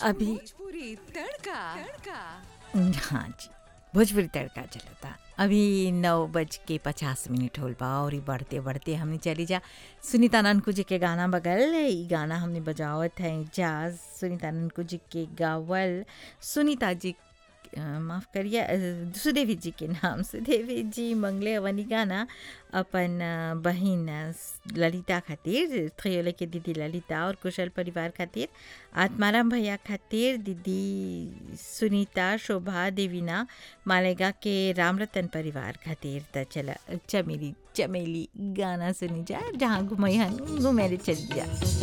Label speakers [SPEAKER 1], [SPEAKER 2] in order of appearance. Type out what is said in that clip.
[SPEAKER 1] अभी
[SPEAKER 2] भोजपुरी तड़का तड़का
[SPEAKER 1] हाँ जी भोजपुरी तड़का चलता अभी नौ बज के पचास मिनट होल बा और ई बढ़ते बढ़ते हमने चली जा सुनीता ननकू जी के गाना बगल ई गाना हमने बजावत है जाज सुनीता ननकू जी के गावल सुनीता जी अ, माफ़ करिए अ, सुदेवी जी के नाम सुदेवी जी मंगले अवनी गाना अपन अ, बहिन अ, ललिता खातिर थ्रियोले के दीदी ललिता और कुशल परिवार खातिर आत्माराम भैया खातिर दीदी सुनीता शोभा देवीना मालेगा के रामरतन परिवार खातिर त चला चमेली चमेली गाना सुनी जा जहाँ घुमई हन घुमेले चली जा